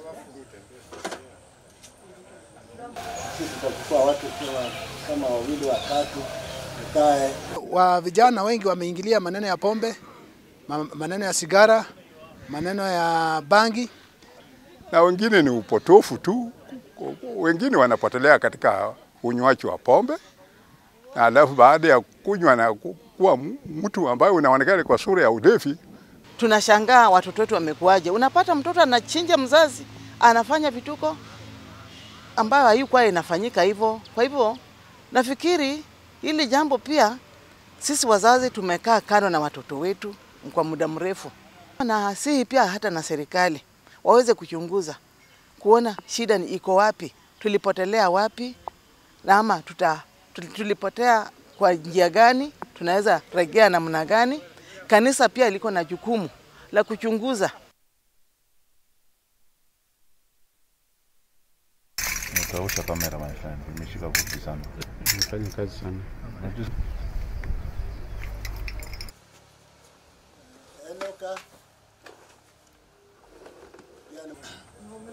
Sisi tutachukua watu kama, kama wawili watatu, tukae wa vijana wengi wameingilia maneno ya pombe, ma- maneno ya sigara, maneno ya bangi. na wengine ni upotofu tu. Wengine wanapotelea katika unywaji wa pombe, na alafu baada ya kunywa na ku- kuwa m- mtu ambaye unaonekana kwa sura ya ulevi, tunashangaa watoto wetu wamekuaje. Unapata mtoto anachinja mzazi, anafanya vituko ambayo haikuwa inafanyika hivyo. Kwa hivyo nafikiri hili jambo pia sisi wazazi tumekaa kando na watoto wetu kwa muda mrefu, na si pia hata na serikali waweze kuchunguza kuona shida ni iko wapi, tulipotelea wapi, na ama tuta, tul- tulipotea kwa njia gani, tunaweza regea namna gani. Kanisa pia liko na jukumu la kuchunguza Utaosha kamera my friend, imeshika vumbi sana. Nafanya kazi sana. Unajua Enoka